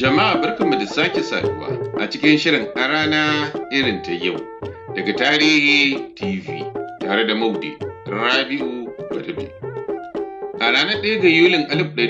Jama'a barkanmu da sake saduwa a cikin shirin a rana irin ta yau daga Tarihi TV tare da Maude Rabi'u Gwadabe. A ranar ɗaya ga Yulin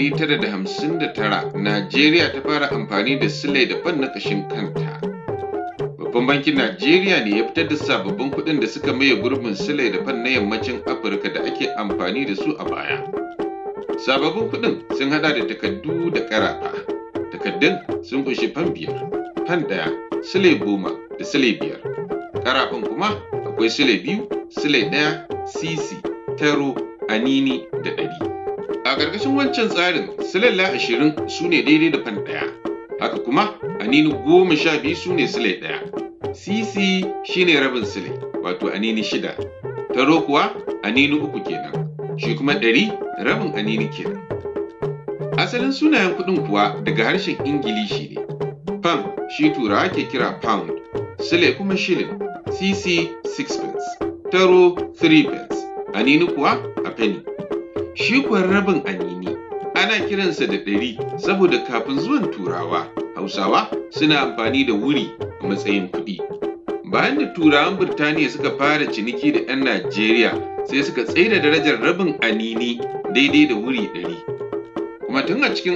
1959, Najeriya ta fara amfani da silai da fan na ƙashin kanta. Babban bankin Najeriya ne ya fitar da sababbin kuɗin da suka maye gurbin silai da fan na yammacin Afirka da ake amfani da su a baya. Sababbin kuɗin sun haɗa da takardu da ƙarafa. Takardun sun ƙunshi fan biyar, fan ɗaya, silai goma da silai biyar. Ƙarafan kuma akwai silai biyu, silai ɗaya, sisi, taro, anini da ɗari. A ƙarƙashin wancan tsarin, silalla ashirin su ne daidai da fan ɗaya. Haka kuma, anini goma sha biyu su ne silai ɗaya. Sisi shi ne rabin silai, wato anini shida. Taro kuwa anini uku kenan. Shi kuma ɗari rabin anini kenan. Asalin sunayen kuɗin kuwa daga harshen Ingilishi ne. Pound shi turawa ke kira pound, sile kuma shilin, sisi sixpence, taro three pence, anini kuwa a penny. Shi kuwa rabin anini ana kiransa da ɗari saboda kafin zuwan turawa, Hausawa suna amfani da wuri a matsayin kuɗi. Bayan da turawan Birtaniya suka fara ciniki da 'yan Najeriya sai suka tsaida darajar rabin anini daidai da wuri ɗari. kuma tun a cikin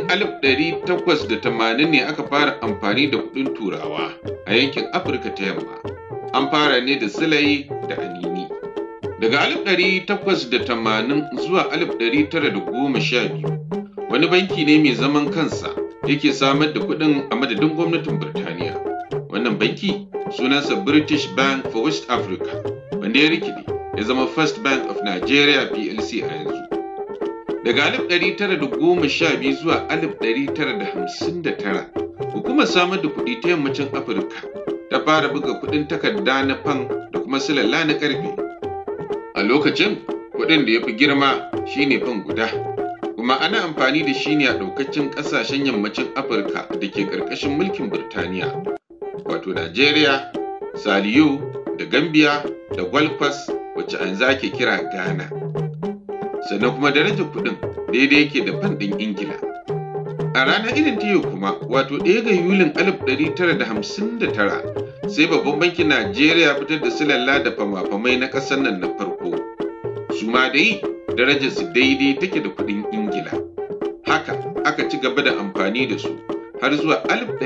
1880 ne aka fara amfani da kuɗin turawa a yankin afirka ta yamma an fara ne da silai da anini daga 1880 zuwa 1912 wani banki ne mai zaman kansa yake samar da kuɗin a madadin gwamnatin birtaniya wannan banki sunansa british bank for west africa wanda ya rikide ya zama first bank of nigeria plc a yanzu Daga 1912 zuwa 1959, hukumar samar da kuɗi ta yammacin Afirka ta fara buga kuɗin takarda na fan da kuma silalla na ƙarfe. A lokacin, kuɗin da ya fi girma shine fan guda, kuma ana amfani da shi ne a ɗaukacin ƙasashen yammacin Afirka da ke ƙarƙashin mulkin Birtaniya, wato Najeriya, Saliyo, da Gambia, da Gwalkwas, wacce an zake kira Ghana. sannan kuma darajar kuɗin daidai yake da fan ɗin ingila a ranar irin ta yau kuma wato ɗaya ga yulin 1959 sai babban bankin najeriya fitar da silalla da fama-famai na ƙasar nan na farko su ma dai darajar su daidai take da kuɗin ingila haka aka ci gaba da amfani da su har zuwa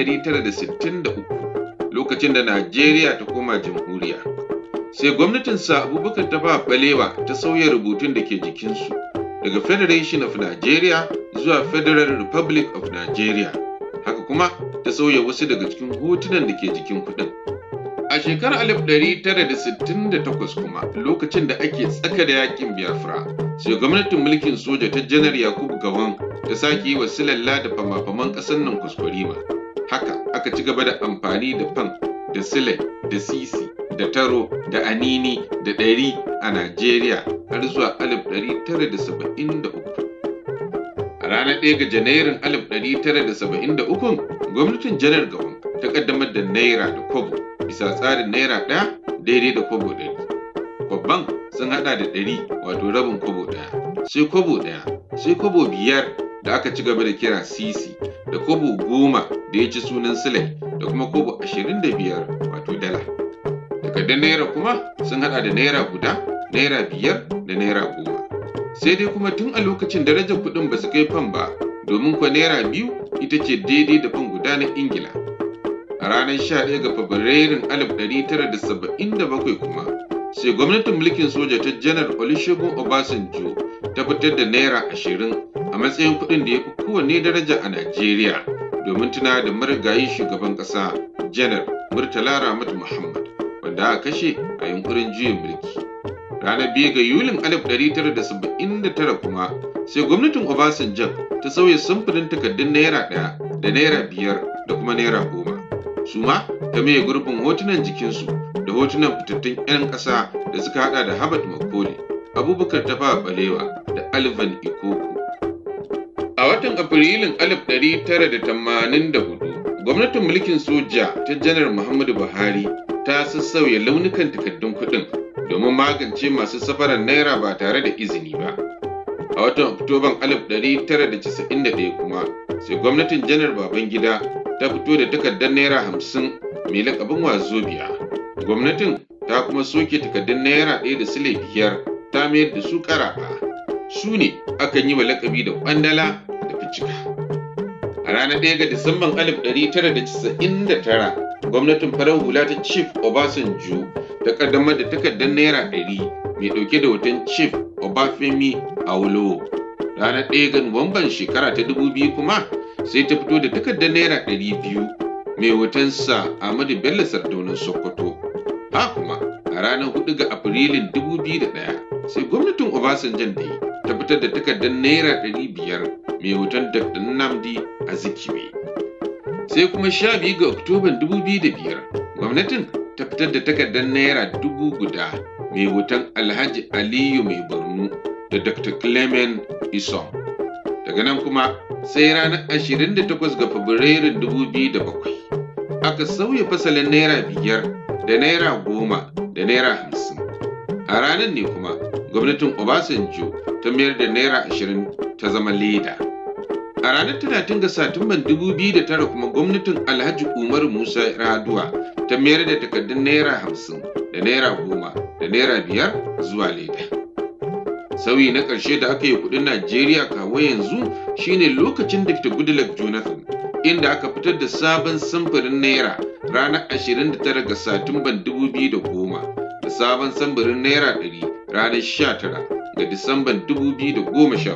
1963 lokacin da najeriya ta koma jamhuriya sai gwamnatin sa abubakar ta ba balewa ta sauya rubutun da ke jikinsu daga federation of nigeria zuwa federal republic of nigeria haka kuma ta sauya wasu daga cikin hotunan da ke jikin kudin a shekarar 1968 kuma lokacin da ake tsaka da yakin biafra sai gwamnatin mulkin soja ta janar yakubu gawan ta sake yi wa silalla da fama-faman ƙasar nan kwaskwarima haka aka ci gaba da amfani da fan da sile da sisi da taro da anini da ɗari a Najeriya har zuwa 1973. A ranar 1 ga Janairun 1973, gwamnatin Janar Gawon ta ƙaddamar da Naira da Kobo bisa tsarin Naira ɗaya daidai da Kobo ɗari. Kwabban sun haɗa da ɗari wato rabin Kobo ɗaya, sai Kobo ɗaya, sai Kobo biyar da aka ci gaba da kira Sisi, da Kobo goma da ya ci sunan Silai, da kuma Kobo ashirin da biyar wato dala. takardun naira kuma sun hada da naira guda naira biyar da naira goma sai dai kuma tun a lokacin darajar kuɗin ba su kai fan ba domin kuwa naira biyu ita ce daidai da fan guda na ingila a ranar 11 ga fabrairun 1977 kuma sai gwamnatin mulkin soja ta janar olusegun obasanjo ta fitar da naira ashirin a matsayin kuɗin da ya fi kowanne daraja a najeriya domin tuna da marigayi shugaban ƙasa janar murtala ramatu muhammad wanda aka kashe a yunkurin juyin mulki. Ranar biyu ga Yulin 1979 kuma sai gwamnatin Obasanjo ta sauya samfurin takardun Naira ɗaya da Naira biyar da kuma Naira goma. Su ma ta maye gurbin hotunan jikinsu da hotunan fitattun 'yan ƙasa da suka haɗa da Habat Makole, Abubakar Tafawa Balewa da Alvan Ikoku. A watan Afrilun 1984, gwamnatin mulkin soja ta Janar Muhammadu Buhari ta sassauya launukan takardun kuɗin domin magance masu safarar naira ba tare da izini ba. A watan Oktoban 1991 kuma sai gwamnatin janar Babangida ta fito da takardar naira hamsin mai lakabin wazobiya gwamnatin ta kuma soke takardar naira ɗaya da sile biyar ta mayar da su ƙarafa su ne akan yi wa lakabi da ƙwandala da ficika a ranar ɗaya ga disamban 1999 gwamnatin farar hula ta chief obasanjo ta ƙaddamar da takardar naira ɗari mai ɗauke da hoton chief obafemi awolowo ranar ɗaya ga nuwamban shekara ta 2000 kuma sai ta fito da takardar naira ɗari biyu mai hotonsa Ahmadu Bello Sardaunan Sokoto. Ha kuma a ranar 4 ga Afrilun 2001 sai gwamnatin Obasanjan da ta fitar da takardar naira ɗari biyar mai hoton Dr. Nnamdi Azikiwe. Sai kuma 12 ga Oktoban 2005 gwamnatin ta fitar da takardar naira dubu guda mai hoton Alhaji Aliyu Mai Borno da Dr. Clement Isom. Daga nan kuma sai ranar 28 ga Fabrairun 2007 aka sauya fasalin naira biyar da naira goma da naira hamsin. A ranar ne kuma gwamnatin Obasanjo ta mayar da naira ashirin ta zama leda. A ranar 30 ga Satumban 2009 kuma gwamnatin Alhaji Umaru Musa Raduwa ta mayar da takardun naira hamsin da naira goma da naira biyar zuwa leda. Sauyi na ƙarshe da aka yi kuɗin Najeriya kawo yanzu shine lokacin Dr. Goodluck Jonathan inda aka fitar da sabon samfurin naira ranar 29 ga Satumban 2010 da sabon samfurin naira 100 ranar 19 ga Disamban 2014.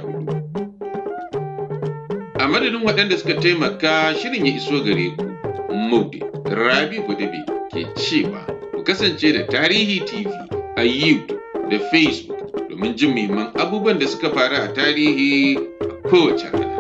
A madadin waɗanda suka taimaka shirin ya iso gare ku, Maude Rabi Gwadabe ke cewa ku kasance da Tarihi TV a YouTube da Facebook domin jin muhimman abubuwan da suka faru a tarihi a kowace rana.